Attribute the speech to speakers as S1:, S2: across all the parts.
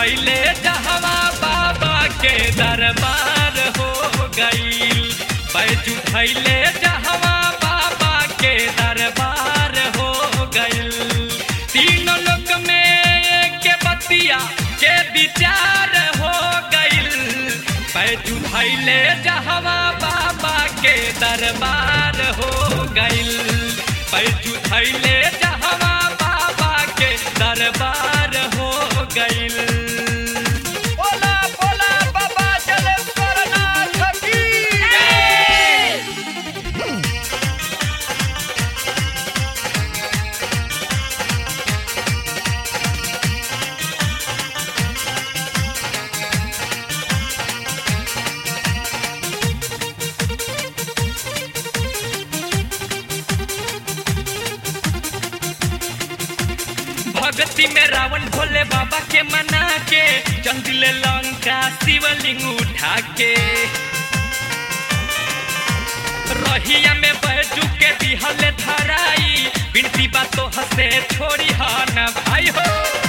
S1: धैले जहवा बाबा के दरबार हो गईल बैजू धैले जहवा बाबा के दरबार हो गईल तीनों लोक में के बतिया के विचार हो गईल बैजू धैले जहवा बाबा के दरबार हो गईल बैजू धैले जहवा बाबा के दरबार हो गईल
S2: बोला बोला बाबा जलेश्वर नाथ की
S1: भक्ति में रावण भोले बाबा के मना के चंदिले लंका शिवलिंग उठा के रहिया में बैजू के दिहल धराई बिनती बातो हसे छोड़ी हन भाई हो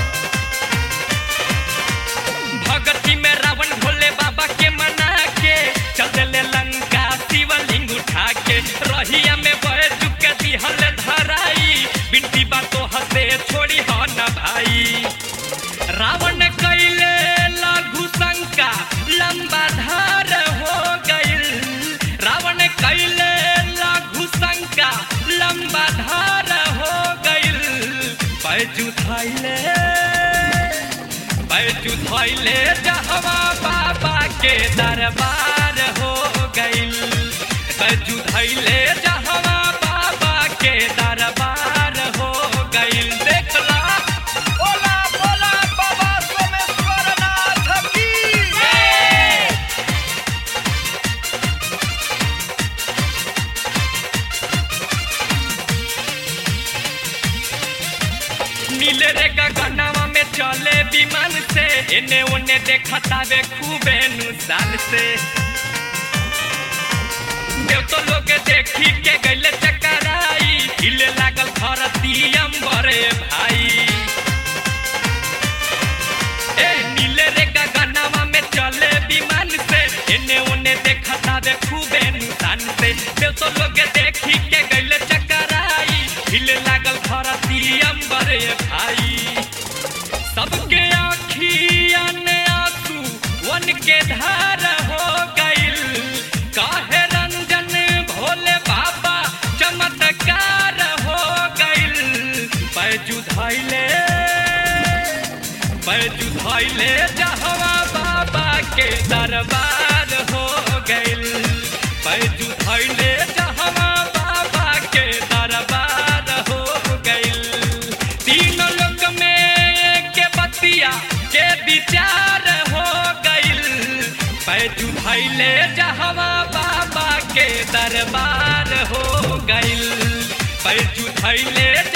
S1: भक्ति में रावण भोले बाबा के मना के चंदिले लंका शिवलिंग उठा के रहिया में बैजू के दिहल धराई बिनती बातो हसे छोड़ी हन भाई रावण कैले लघु शंका लंबा धार हो गईल रावण कैले लघु शंका लंबा धार हो गईल बैजू थैले बैजू थैले जहवा बाबा के दरबार हो गईल बैजू थैले जहवा बाबा के दरबार हो गईल देखला
S2: बोला बोला बाबा सोमेश्वर नाथ की
S1: नीले रे गगनवा में चले विमान से एने ओने देखता वे खूबे नुसान से देव तो लोग देखी के गैले चकराई हिले लागल धरती अंबरे भाई ए नीले रे गगनवा में चले विमान से एने ओने देखता वे खूबे नुसान से देव तो लोग देखी के गैले चकराई हिले लागल धरती अंबरे भाई सबके आखिया ने आंसू वन के धार हो गईल काहे रंजन भोले बाबा चमत्कार हो गईल बैजू धैले बैजू धैले जहवा बाबा के दरबार हो गईल बैजू धैले जहवा बाबा के दरबार हो गईल तीनों लोक में के बतिया के विचार हो गईल बैजू धैले जहवा बाबा के दरबार हो गईल बैजू धैले